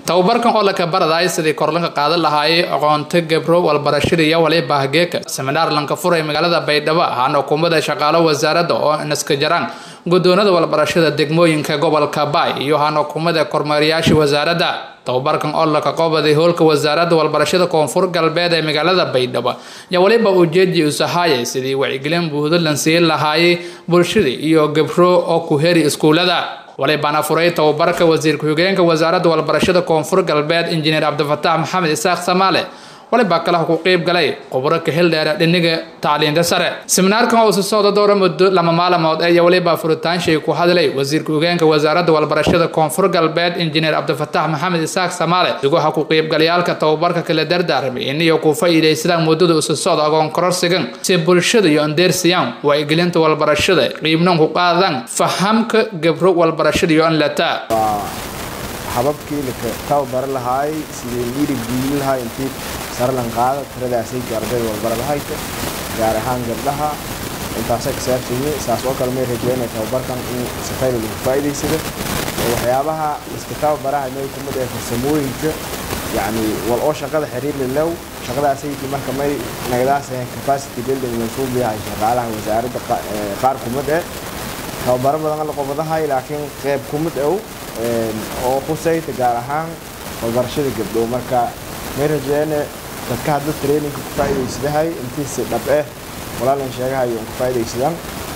tababarkan oo laka baraday sidii korlanka qaadan lahaayay aqoonta gabro walbarashada iyo waliba hageeka seminaar lanka furay magaalada baydhabo ahaana hukuumada shaqaalo wasaaradda oo naska jaraan guddoonada walbarashada degmooyinka gobolka baay iyo ahaana hukuumada kormeerayaasha wasaaradda tababarkan oo laka qobaday howlka wasaaradda walbarashada koonfur galbeed ee magaalada baydhabo ayaa waliba ujeedii usahaayay sidii wacyigelin buuhdo lan siin lahaayay bulshada iyo gabro oo ku heri iskuulada walibaana furay tababarka wasiir ku-xigeenka wasaaradda walbarashada koonfur galbeed injineer cabdifataax maxamed isaaq samaale walibaa kalaha ku qeyb galay khubro kahel dheera dhiniga tacliinta sare seminaarkan oo isu socda dowra muddo lama maalmood ee iyo waliba furitaanshay ku hadlay wasiir ku-xigeenka wasaaradda walbarashada koonfur galbeed injineer cabdifataax maxamed isaaq samaale iguha ku qeybgalayaalka tababarka kala dardaarmay iniyo ku faa'iidaysadaan muddada isu socda agoon kororsigan si bulshada iyo andeersiyaan wacyigelinta walbarashada qiibnan ku qaadaan fahamka gabro walbarashada iyo anlata hababkii laka tababaran lahaay sidii dhiiri gelin lahaa intii sarlan qaada tiradaasay ardayda walbaradahayta gaar ahaan gabdhaha intaasa ka saabsanye saas oo kale may rajeynaya tababarkan in safayda lagu faa'iidaysada waxyaabaha iska tababaraha may kumid ee farsamooyinka yacni wal oo shaqada xiriir lilow shaqadaasaytii marka may nagadaas capacity building mansuub yahay shaqaalaha wasaaradda qaar kumid eh tababaro badan la qobadahay laakiin qeyb kumid ow oo khusayta gaar ahaan walbarashada gabdhow marka may rajeyne dadka hadda traininka ku faa'iidaysadahay intiisi dhab eh walaalan sheegahayo ku faa'iidaysadaan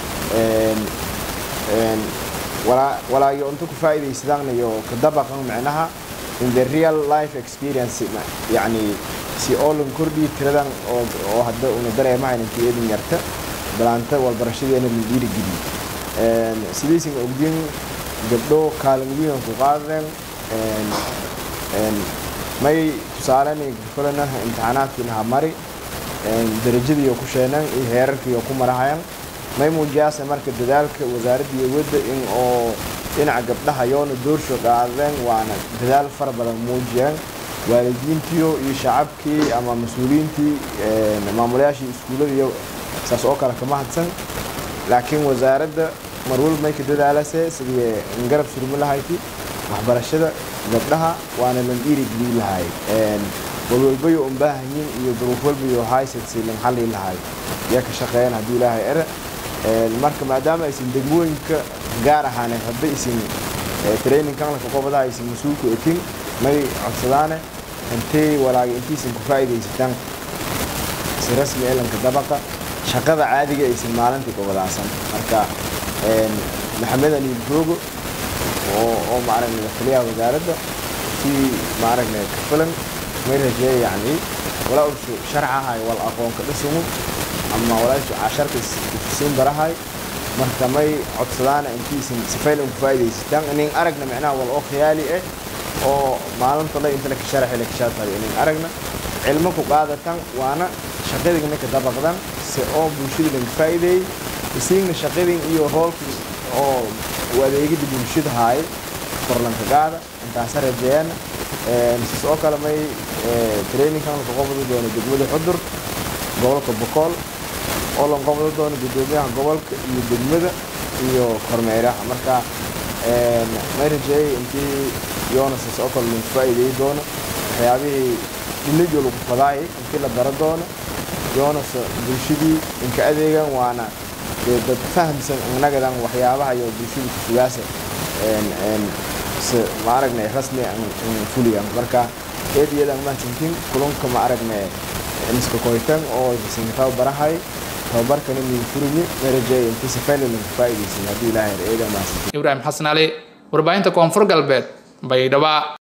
walaayo inta ku faa'iidaysadaan iyo kadabaqan micnaha in the real life experience yacni si oo lan kordhiyi tiradan oo hadda una dareemahayn intii eedin yarta balaanta walbarashadeena la dhiirigeliyo sidiisin ogdin gabdho kaalin weyn ku qaadeen may tusaaleen kulana imtixaanaadkiina mari darajadiiyo ku sheenan iyo heerarkiiyo ku marahayan may muujiyaase marka dadaalka wasaaradda wadda in oo dhinaca gabdhaha yoona doorsho qaadeen waana dadaal fara badan muujiyeen waalidiintiyo iyo shacabkii ama mas-uuliyiintii maamulayaashii iskuullada iyo saas oo kale kama hadsan laakiin wasaaradda marwal may ka dadaalase sidii garab surmi lahayti waxbarashada gabdhaha waana lan dhiiri gelin lahay walwalbayo un baahanyin iyo duruuf walbayo haysadsi lan xalli lahay yaa ka shaqeeyaan haddii ilaahay ere marka maadaama aysan degmooyinka gaar ahaaneed hadda isin trainingkan laka qobadaha aysan mas-uulku ekin may codsadaane intay walaaga intiisan ku faa'iidaysataan si rasmi elanka dabaqa shaqada caadiga aysan maalintii qobadaasan marka maxamed aliil joogo oo maaragna taliyaha wasaaradda si maaragna ka filan may rajeeya yacni walaa ushu sharcahay wal aqoonka dhisumu ama walaashu casharka siin barahay marka may codsadaana intiisan sifaylan ku faa'iidaysataan inin aragna micnaha wal oo khiyaali ah oo maalinta la inta laka sharaxi laka shaatayo inin aragna cilmo ku qaadatan waana shaqadigna ka dabaqdan si oo bulshada lanka faa'iideeyey isiigna shaqadin iyo roolkii oo adeegida bulshada haay korlanka gaada intaasa rajeeyaan sis oo kale may trainingkan laka qobadi doono degmada xudur gobolka bokool oo lan qobadi doono guddoomiyaha gobolka iyo degmada iyo kormeeraha marka may rajeeyay intii yoona sis oo kale lagu faa'iideeyi doono waxyaabihii dhinajo lagu fadaayay intii la bara doono yoonase bulshadii inka adeegan waana dee dad fahamsan annagadan waxyaabaha iyo bulshada kusugaasa se ma aragnay rasmi fuliyan marka eed iyadan mahadsantiin kulunka ma aragnay iska koytan oo sinka tababarahay tababarkana min furinyi marajeey intii sifaylan ku faa'iidaysan haddii ilaahay eedan mahadsantiin ibraahim xasan ali warbaahinta koonfur galbeed baydhaba